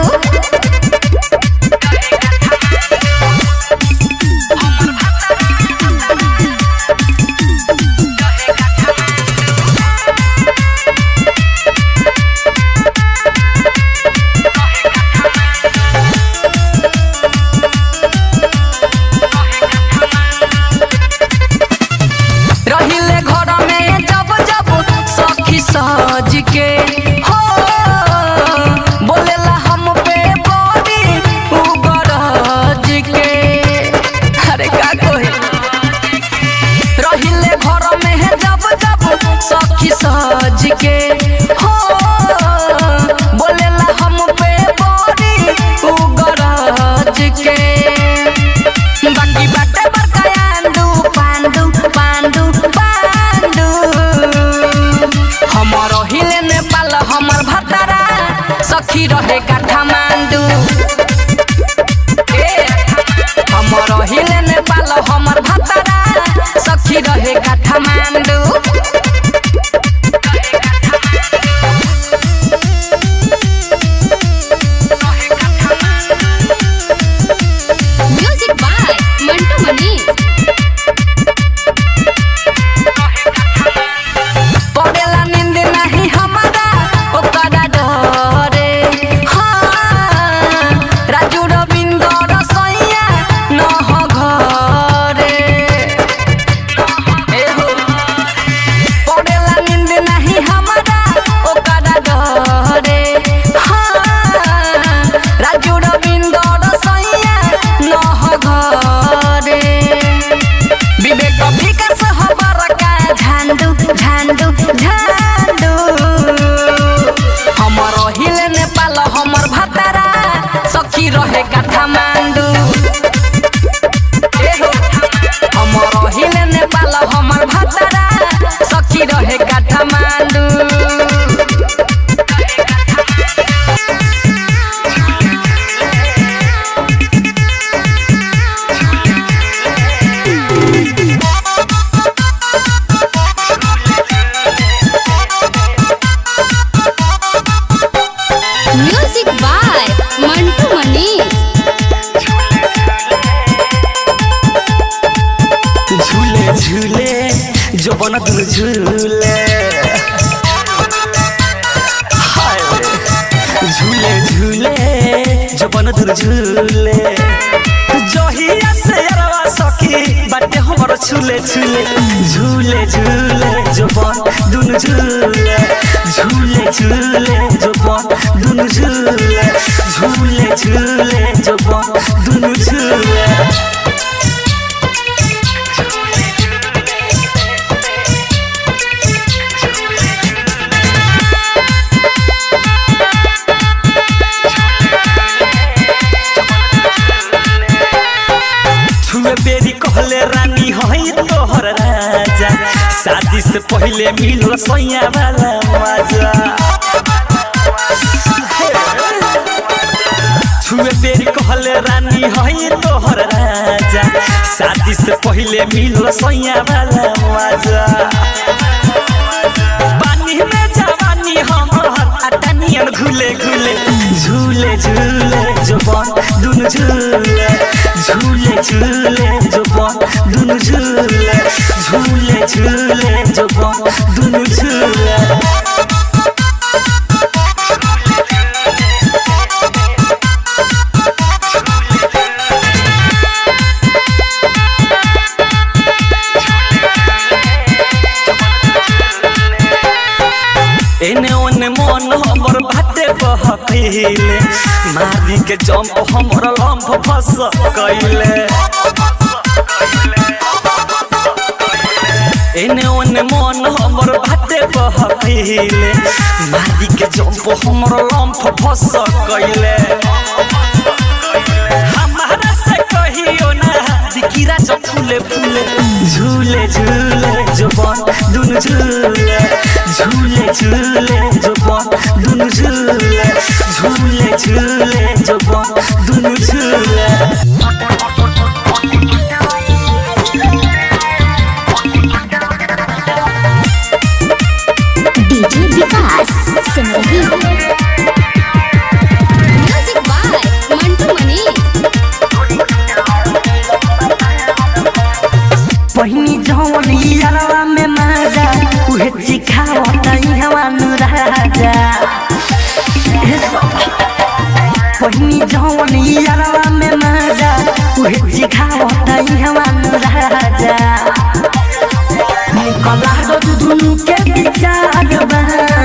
रहिले घर में जब जब सखी सज के हो बोलेला हम पे बड़ी उगरज के अरे का कोई रहिले घर में जब जब सखी सज के हो बोलेला हम पे बड़ी उगरज के बाकी बाटे बरकायांडू पांडू पांडू पांडू हमर हिले नेपाल हमर भतारा सखी रहे काठमांडू ए, हमर हिले नेपाल हमर भतारा सखी रहे काठमांडू म्यूजिक बाय मंटू मनी पड़ेला नींद नहीं हमारा ओकरा डरे हाँ राजू रविंद्र रसोइया न हो घरे एहो पड़ेला नींद नहीं हमारा ओकरा डरे हाँ राजू रविंद्र रसोइया न हो घरे विवेक विकास हबर का झांडू झांडू झांडू हमर हिले नेपाल हमर भतारा सखी रहे काठमांडू एहो, हमर हिले नेपाल हमर भतारा सखी रहे काठमांडू म्यूजिक बाय मंटू मनी झूले झूले जो बन दुनु झूले हाय झूले झूले जो बन दुनु झूले जहिया से अरवा सखी बाटे हमर झूले झूले झूले झूले जो बन दुनु झूले झूले झूले जो बन दुनु झूले झूले झूले जो बन दुनु झूले छुए बेरी कहले रानी हई तोहर राजा शादी से पहले मिल सैया वाला मजा छुए बेरी कहले रानी हई तोहर राजा शादी से पहले मिल सैया वाला मजा पानी में जवानी हमर अटनियन घुले घुले झूले झूले जवान दुनु झूले झूले झूले जवान दुनु झूले झूले झूले जवान दुनु झूले एने ओने मन हमर बाटे बहकैले मारी के जंप हमर लंफ फस कैले एने ओने मन हमर बाटे बहकैले मारी के जंप हमर लंफ फस कैले हमारा से कहियो ना दिकिरा जो फूले फूले झूले झूले जवान दुनु झूले झूले झूले जवान दुनु झूले झूले झूले जवान दुनु झूले DJ Vikas Simrahi music by Mantu Mani पहिनी जवन यारवा में माजा उहे चिखावता इहवा नु राजा हे सखी पहिनी जवन यारवा में माजा उहे चिखावता इहवा नु राजा निकला दो दुनु के विचार बा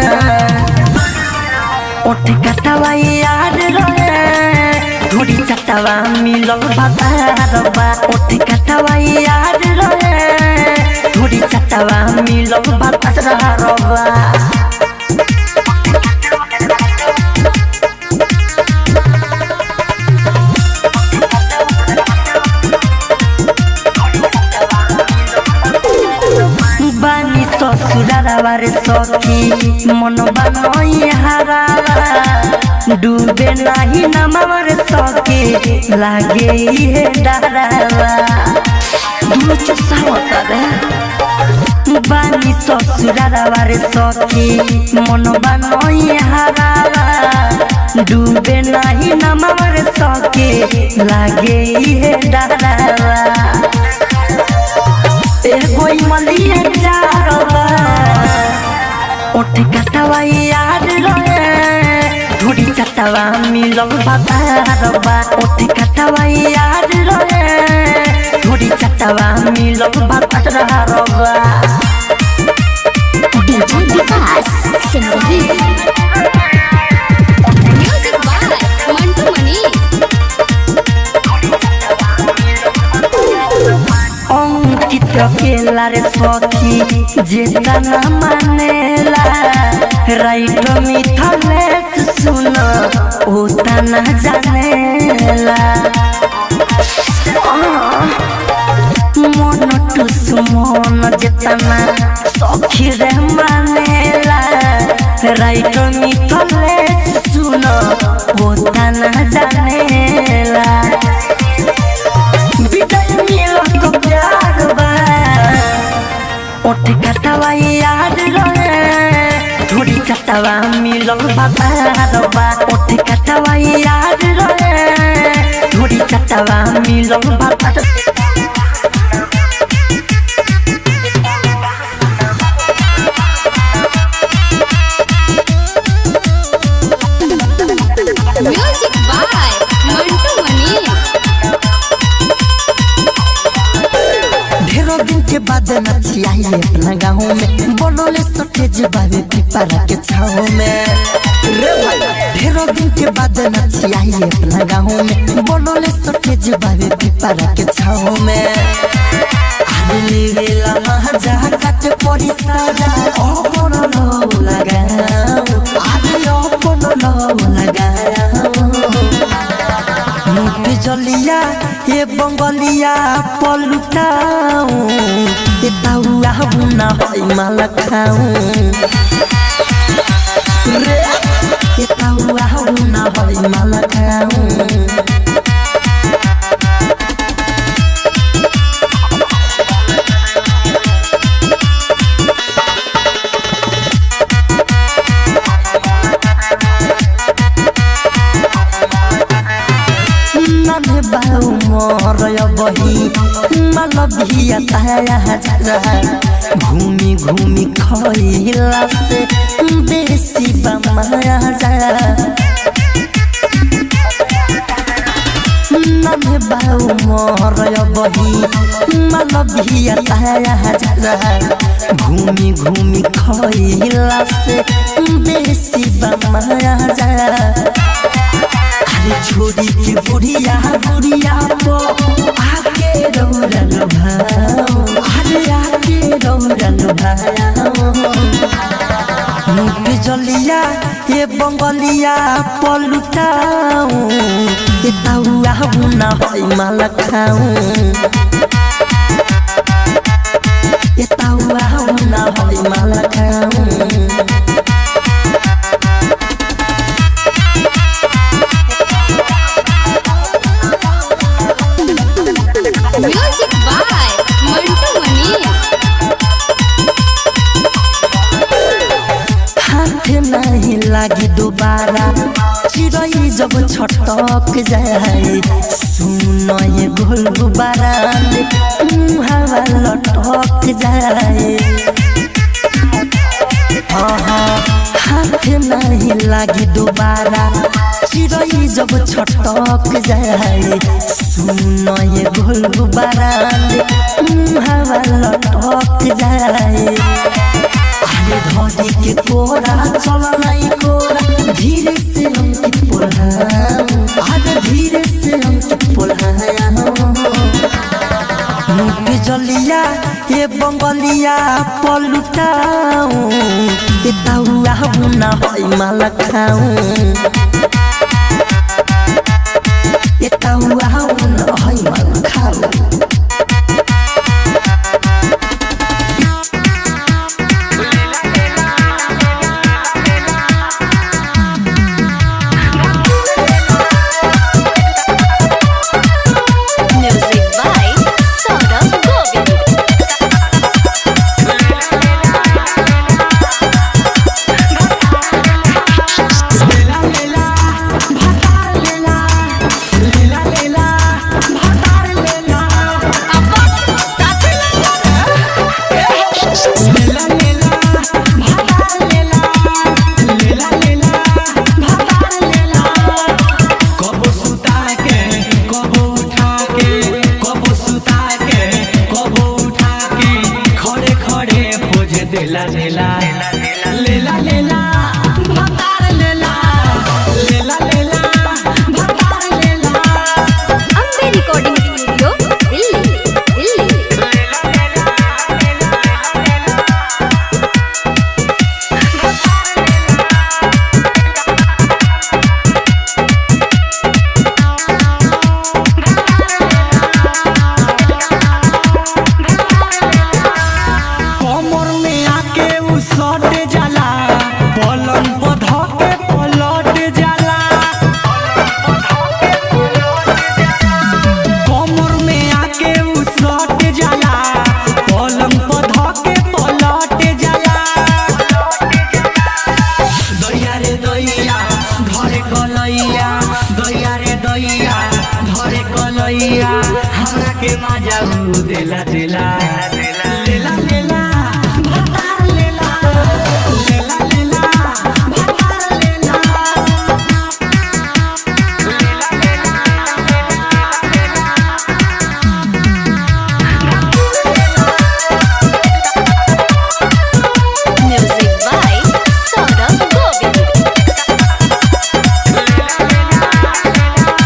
ओठ कटवा यार रहे थोड़ी चटवा मिलल बाबा ओठ कटवा यार रहे थोड़ी चटवा मिलल बाबा बानी ससुरारा रे सखी मन बानई हारा डूबे नाही नमवर सके लागे हे डरावा दुनो चसावता रे बानी ससुरारा रे सखी मन बानई हारा डूबे नाही नमवर सके लागे हे डरावा एगो मलिया चारवा ओठ कटवा याद रहे थोड़ी चटवा मिलल बाबा ओठ कटवा याद रहे थोड़ी चटवा मिलल बाबा DJ Vikas Simrahi music by Mantu Mani Ankit केला रे सखी जेता न मानेला राइट मिथलेस सुन ओता न जानेला मन टुस मन जेतना सखी रे मानेला राइट मिथलेस सुन ओता न जानेला विजय मिलन को प्यार बा ओठ कटवा याद रहे थोड़ी चटवा मिलन बाबा ओठ कटवा याद रहे थोड़ी चटवा मिलन बाबा म्यूजिक बाय मंटू मनी ढेरों दिन के बाद नचियाई अपना गाँव में बनोले सटेज बाबे पिपरा के छाव में रे भाई ढेरों दिन के बाद नचियाई अपना गाँव में बनोले सटेज बाबे पिपरा के छाव में आदमी वेला महाजा काट पड़ी साजा अपन लो लगाओ आदमी अपन लो लगाओ मुझ जलिया ये बंगलिया पलुटाऊ ये ताउआ हुना होई माल खाऊ रे ये ताउआ हुना होई माल खाऊ नन्हे बाउ मरय बही मल भिया ताया हजरा घूमी घूमी खइला से बेसी बमाया जा नन्हे बाउ मरय बही मल भिया ताया हजरा घूमी घूमी खइला से बेसी बमाया जा अरे छोड़ी के बुढ़िया बुढ़िया पो आके रौरल भाओ अरे आके रौरल भाओ मुख जलिया ये बंगलिया पलुटाऊ ये ताउआ हुना होई माल खाऊ ये ताउआ हुना होई माल खाऊ म्यूजिक बाय मंटू मनी हाथ नहीं लागी दोबारा चिड़ै जब छटक जाए सुन ये गोल गुबारा हवा लटक जाए हाँ, हाथ नहीं लागी दोबारा चिड़ै जब छटक जाए सुन ये गोल गुबारा हवा लटक जाए अरे धोती के कोरा चल नहीं कोरा धीरे से हम की पुल्हाम अरे धीरे से हम की पुल्हाम मुख जलिया ये बंगलिया पलुटाऊ ये ताउआ हुना होई माल खाऊ ये ताउआ हुना होई माल खाऊ म्यूजिक बाय सौरभ गोविंद कबो सुता के कबो उठा के कबो सुता के कबो उठा के खड़े खड़े पोज देला लेला लेला लेला भतार लेला लेला लेला भतार लेला अम्बे रिकॉर्डिंग स्टूडियो दिल्ली दिल्ली कमर में आके उ सट जाला पलंग पर धके पलट जाला कमर में आके उ सट जाला पलंग पर धके पलट जाला दैया रे दैया धरे कलैया दैया रे दैया धरे कलैया हमरा के मजा उ देला देला लेला लेला भतार लेला लेला लेला भतार लेला म्यूजिक बाय सौरभ गोविंद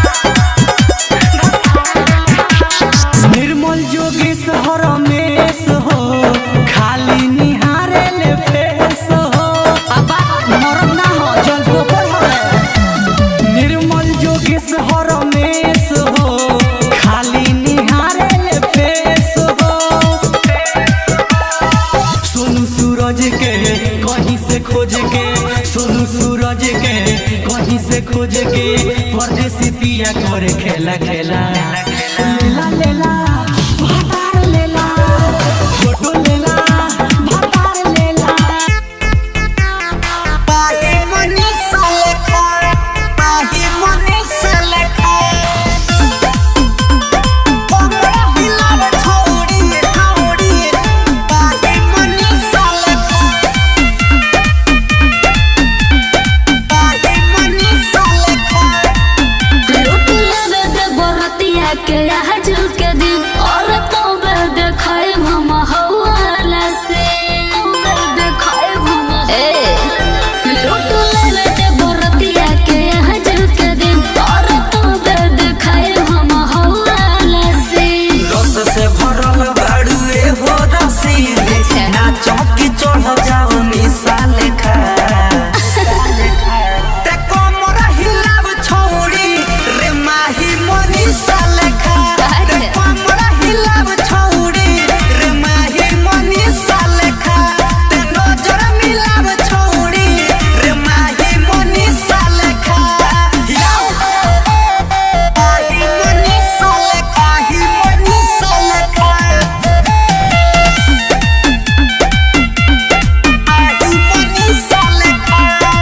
निर्मल जोगेश हरमेश खोज के परदेसी पिया करे खेला खेला लेला लेला भातार लेला फोटो लेला भातार लेला पाही मनीषा लेखा पाही मनीषा लेखा हमरा हिलाव छोड़ी छोड़ी पाही मनीषा लेखा पाही मनीषा लेखा लूट लेवे दे बरतिया के आज के दिन और तो बे देखाए हम हवाला से बे देखाए हम ए लूट लेवे दे बरतिया के आज के दिन और तो बे देखाए हम हवाला से रस से भरल बाड़ुए हो रसीले ना चौकी चढ़ जाओ निशा लेखा ते कमर हिलाव छोड़ी रे माही मनीषा लेखा ते कमर हिलाव छोड़ी रे माही मनीषा लेखा ते नजर मिलाव छोड़ी रे माही मनीषा लेखा हिलाओ माही मनीषा लेखा ही मनीषा लेखा माही मनीषा लेखा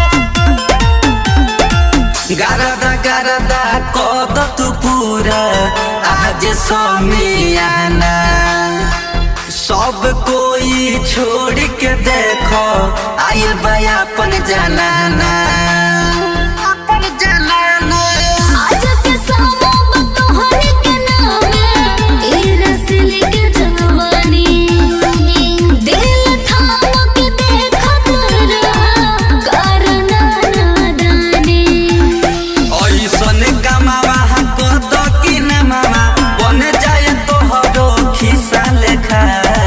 गारदा गारदा कद तू पूरा आज समियाना सब कोई छोड़ के देखो आइल बा अपन जनाना अपन जनाना आज के सामो तोहरे के नाम ई रसली के जवानी दिल थाम के देखत रहा करना नादानी ऐसन कमावा कद कि न मामा बन जाए तोहरो खिसा लेखा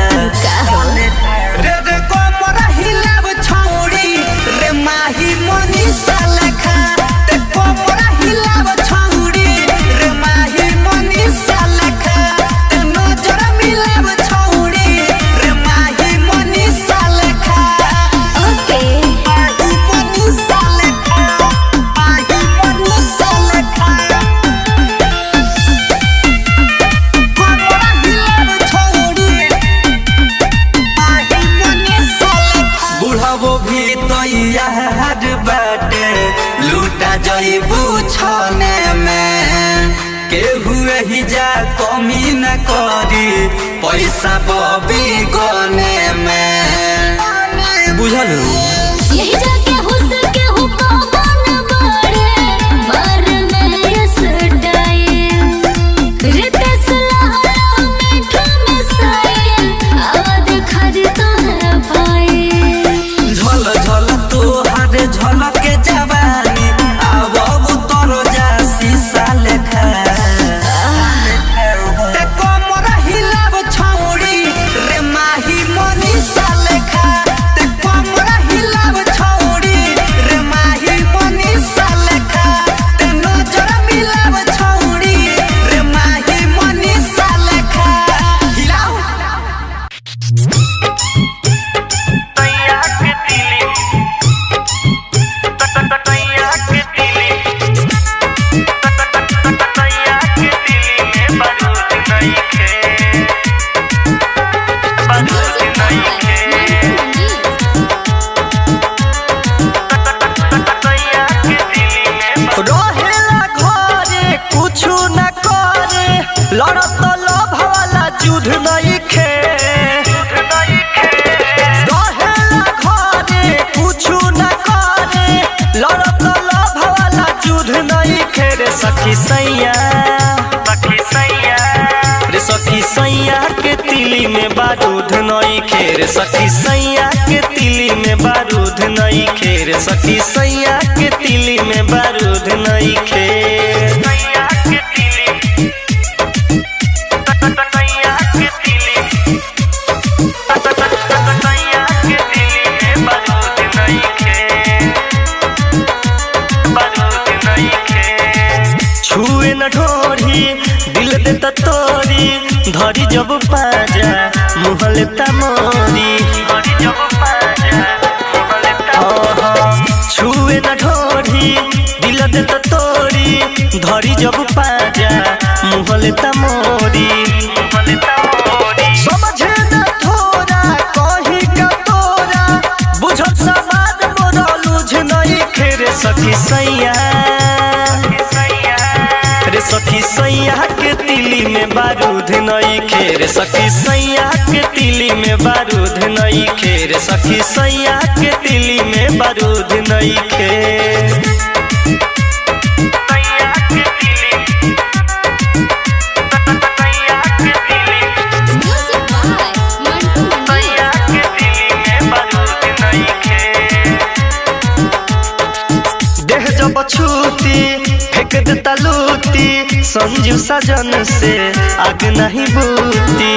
रे रे कोमर हिलाव छौड़ी रे माही मनीषा लेखा ते कोमर हिलाव छौड़ी रे माही मनीषा लेखा ते नजर मिलाव छौड़ी रे माही मनीषा लेखा ओके माही मनीषा लेखा माही मनीषा लेखा कोमर हिलाव छौड़ी बुढ़ावो भी तैयार बाटे लूटा जईबू छने में केहू ही जा कमी न करी पैसा बबी गने में बुझल यही जाके हुस के हुक्म बड़े मर में यस डाए रितेश लाला मीठा में साए आवाज खरीदता है भाई झल झल तोहार झलक के जवानी आब तोर जा शीशा लेखा ते कमर हिलाव छौड़ी रे माही मनीषा लेखा ते कमर हिलाव छौड़ी रे माही मनीषा लेखा ते नजर मिलाव छौड़ी रे माही मनीषा लेखा हिलाओ रहेला घरे कुछु न करे लड़त लोभ वाला युद्ध नहीं खे रहेला घरे कुछु न करे लड़त लोभ वाला युद्ध नहीं खे रे सखी सैया रे सखी सैया के तिली में बारूद नहीं खे रे सखी सैया के तिली में बारूद नहीं खे रे सखी सैया के तिली में बारूद नहीं खे छुए न ढोरी दिल देता तोरी धरी जब पाजा मुँह लेता मोरी छुए न ढोरी छोड़ी दिल दे तो तोड़ी धरी जब पाजा मुहले तमोरी समझे न थोड़ा कही का तोरा बुझत समाज मोरा लुझ नहीं खेरे सखी सैया रे सखी सैया के तिली में बारूद नई खेर सखी सैया के तिली में बारूद नई खेर सखी सैया के तिली में बारूद नई खेर म्यूजिक बाय मंटू मनी देह जब छूती फेंक देता लूटी संजू सजन से आग नहीं बूती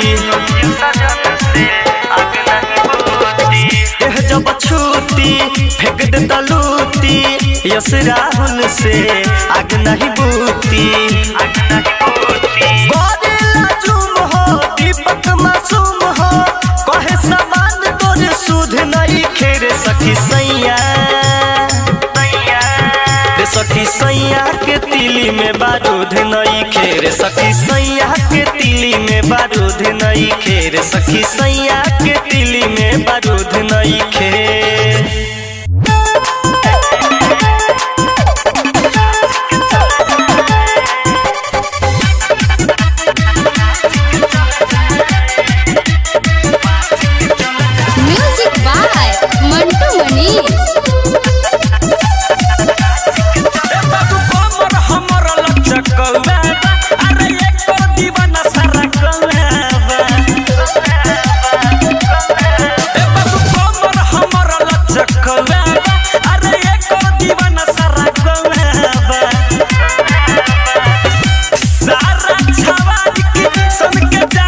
देह जब छूती फेंक देता लूटी यस राहुल से आग नहीं बूती गोरिल्ला जुम हो दीपक मासूम हो कहे समान तोरे सुध नहीं खेरे सखी सैया रे सखी सैया के तिली में बारूद नई खेर सखी सैया के तिली में बारूद नई खेर सखी सैया के तिली में बारूद नई खेर म्यूजिक बाय मंटू मनी बाबू कमर हमर लचकौआ अरे एकर दीवाना सारा कौआ ए बाबू कमर हमर लचकौआ अरे एकर दीवाना सारा कौआ सारा छवारी की सन के